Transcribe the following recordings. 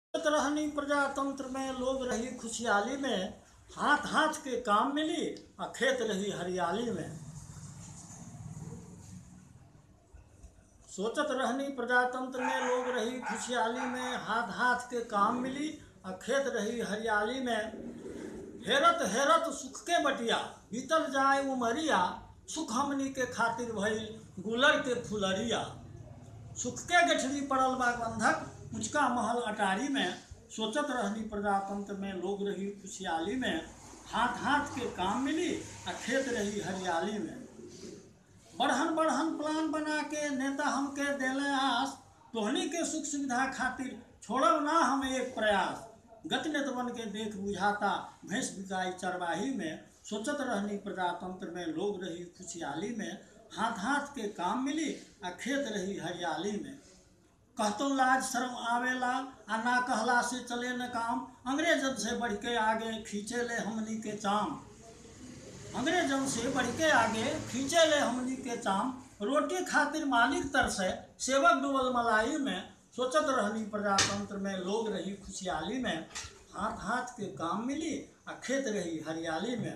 रहनी प्रजातंत्र में लोग रही खुशहाली में हाथ हाथ के काम मिली आ खेत रही हरियाली में सोचत रहनी प्रजातंत्र में लोग रही खुशहाली में हाथ हाथ के काम मिली आ खेत रही हरियाली में हेरत हेरत सुख के बटिया बीतल जाए उमरिया सुख हमनी के खातिर भइल गुलर के फुलरिया सुख के गठरी पड़ल बा बंधक मुचका महल अटारी में सोचत रहनी प्रजातंत्र में लोग रही खुशहाली में हाथ हाथ के काम मिली आ खेत रही हरियाली में बढ़हन बढ़हन प्लान बना के नेता हमके देले आस तोहनी के सुख सुविधा खातिर छोड़ब ना हम एक प्रयास गति नेतवन के देख बुझाता भैंस बिकाई चरवाही में सोचत रहनी प्रजातंत्र में लोग रही खुशहाली में हाथ हाथ के काम मिली आ खेत रही हरियाली में कहतो लाज शर्म आवेला आ ना कहला से चले न काम अंग्रेजन से बढ़ के आगे खींचे ले हमनी के चाम अंग्रेजन से बढ़ के आगे खींचे ले हमनी के चाम रोटी खातिर मालिक तरसे सेवक डुबल मलाई में सोचत रहनी प्रजातंत्र में लोग रही खुशहाली में हाथ हाथ के काम मिली आ खेत रही हरियाली में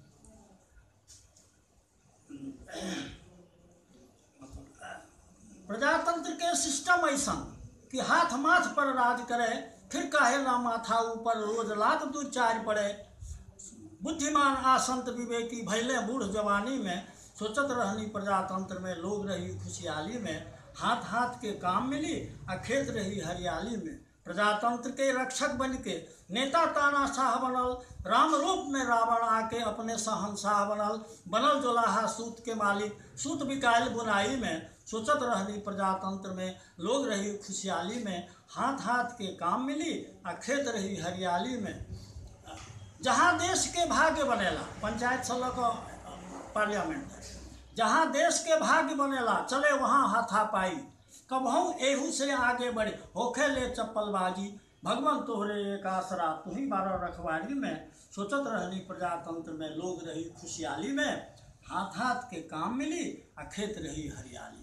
प्रजातंत्र के सिस्टम ऐसा कि हाथ माथ पर राज करे फिर काहे ना माथा ऊपर रोज लात दू चार पड़े बुद्धिमान आसंत विवेकी भैले बूढ़ जवानी में सोचत रहनी प्रजातंत्र में लोग रही खुशहाली में हाथ हाथ के काम मिली आ खेत रही हरियाली में प्रजातंत्र के रक्षक बन के नेता तानाशाह बनल राम रूप में रावण आके अपने शहनशाह बनल बनल जोलाहा सूत के मालिक सूत बिकायल बुनाई में सोचत रहनी प्रजातंत्र में लोग रही खुशहाली में हाथ हाथ के काम मिली आ खेत रही हरियाली में जहाँ देश के भाग्य बनेला पंचायत से लऽ कऽ पार्लियामेंट जहाँ देश के भाग्य बनेला चले वहाँ हाथापाई कबहू एहू से आगे बढ़े होखे ले चप्पलबाजी भगवान तोहरे एक आसरा तू ही बारह रखवारी में सोचत रहनी प्रजातंत्र में लोग रही खुशहाली में हाथ हाथ के काम मिली आ खेत रही हरियाली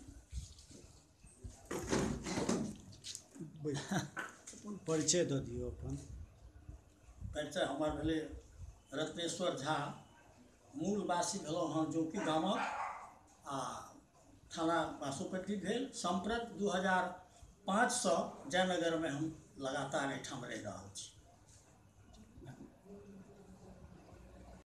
परिचय दऽ दियौ अपन परिचय हमर भेलै रत्नेश्वर झा मूलवासी भेलहुँ हँ जोकी गामक आ थाना बासोपट्टी भेल सम्प्रत दू हजार पाँचसँ जयनगरमे हम लगातार एहिठाम रहि रहल छी